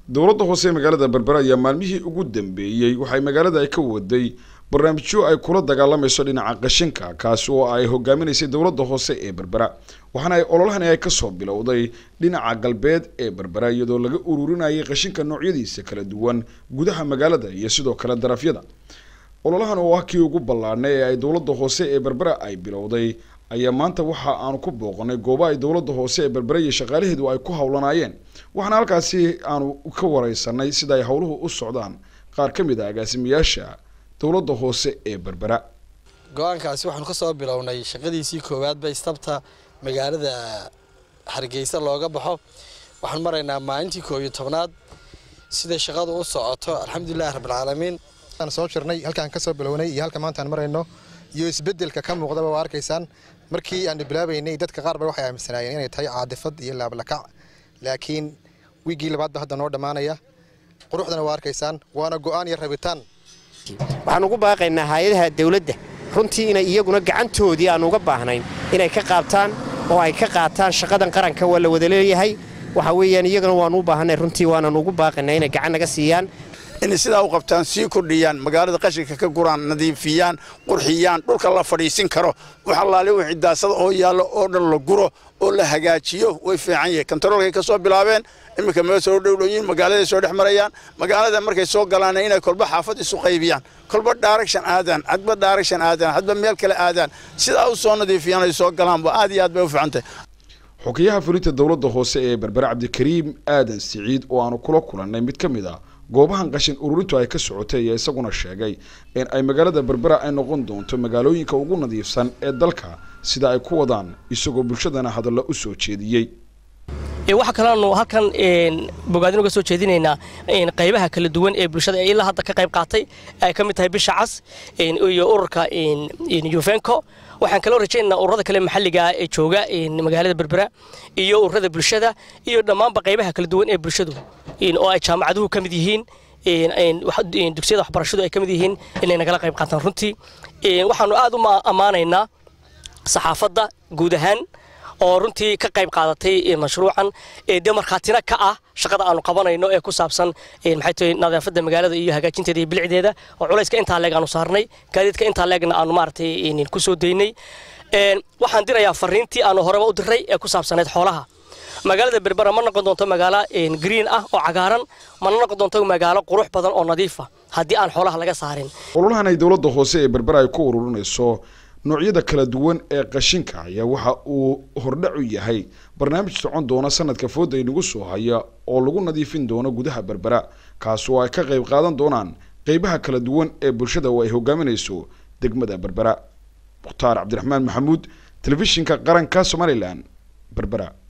dowladda hoose ee magaalada berbera ayaa maalmihii ugu dambeeyey waxay magaalada ay ka waday barnaamijyo ay kula dagaalamayso dhinaca qashinka kaasi oo ay hogaaminaysay dowladda hoose ee berbera waxaana ay ololahani ay kasoo bilowday dhinaca galbeed ee berbera iyadoo laga ururinayay qashinka noocyadiisa kala duwan gudaha magaalada iyo sidoo kale darafyada ololahan oo ah kii ugu ballaadhnay ee ay dowladda hoose ee berbera ay bilowday ayaa maanta waxa aanu ku booqanay gooba ay dowladda hoose ee berbera iyo shaqaalaheedu ay ku howlanaayeen waxaana halkaasi aanu ka wareysanay sida ay howluhu u socdaan qaar ka mid ah agaasimayaasha dowladda hoose ee berbera go-aankaasi waxaanu ka soo bilownay shaqadiisii koowaadba istabta magaalada hargeysa looga baxo waxaan maraynaa maalintii koob iyo tobnaad siday shaqadu u socoto alxamdulilahi rabbilcaalamiin aan soo jirnay halkaan ka soo bilownay iyo halka maanta aan marayno iyo isbedelka ka muuqdaba waa arkaysaan markii aan bilaabaynay dadka qaar ba waxay aaminsanaayeen inay tahay caadifad iyo laablakac laakiin wiiggii labaadba hadda noo dhammaanaya quruxdana waa arkaysaan waana go'aan iyo rabitaan waxaan ugu baaqaynaa hay-adaha dawladda runtii inay iyaguna gacantoodii aan uga baahnayn inay ka qaabtaan oo ay ka qaataan shaqadan qaranka waa la wada leeyahay waxa weeyaan iyagana waanu u baahanay runtii waanan ugu baaqaynaa inay gacan naga siiyaan inay sidaa u qabtaan sii kordhiyaan magaalada qashinka ka guraan nadiifiyaan qurxiyaan dhulka la fadhiisin karo wax allaale wixii daasada oo yaallo oo dhan la guro oo la hagaajiyo way fiican yahay kontaroolkay ka soo bilaabeen iminka meel soo dhowdhoyin magaaladay soo dhex marayaan magaalada markay soo galaan inay kolba xaafad isu qaybiyaan kolba direction aadaan hadba direction aadaan hadba meel kale aadaan sidaa u soo nadiifiyaan ay soo galaanba aad iyo aad bay u fiicantahay xogeyaha fulinta dowladda hoose ee berbera cabdikariim aadan siciid oo aanu kula kulannay mid ka mid ah goobahan qashin ururintu ay ka socotay ayaa isaguna sheegay in ay magaalada berbera ay noqon doonto magaalooyinka ugu nadiifsan ee dalka sida ay ku wadaan isagoo bulshadana hadalla u soo jeediyey waxaa kaloonu halkan bogaadin uga soo jeedinaynaa qaybaha kala duwan ee bulshada ee ilaa hadda ka qayb qaatay ay ka mid tahay bisha cas iyo ururka yufenco waxaan kaloo rajaynaynaa ururada kale maxalliga ah ee jooga magaalada berbera iyo ururada bulshada iyo dhammaanba qaybaha kala duwan ee bulshadu oo ay jaamacaduhu ka mid yihiin dugsiyada waxbarashadu ay ka mid yihiin inay nagala qayb qaataan runtii waxaanu aad u ammaanaynaa saxaafadda guud ahaan oo runtii ka qayb qaadatay mashruucan dee markhaatina ka ah shaqada aanu qabanayno ee ku saabsan maxay tahay nadaafadda magaalada iyo hagaajinteeda iyo bilicdeeda oo culayska intaa leeg aanu saarnay gaadiidka intaa leegna aanu maaragtay ku soo daynay waxaan dirayaa fariintii aanu horeba u diray ee ku saabsaneyd xoolaha magaalada berbera ma noqon doonto magaalo green ah oo cagaaran mana noqon doonto magaalo qurux badan oo nadiifa haddii aan xoolaha laga saarin ololahan ay dowladda hoose ee berbera ay ku ururinayso noocyada kala duwan ee qashinka ayaa waxa uu hordhac u yahay barnaamij socon doona sanadka fooda inagu soo haya oo lagu nadiifin doono gudaha berbera kaas oo ay ka qayb qaadan doonaan qeybaha kala duwan ee bulshada oo ay hogaaminayso degmada berbera mukhtaar cabdiraxmaan maxamuud telefishinka qaranka somalilan berbera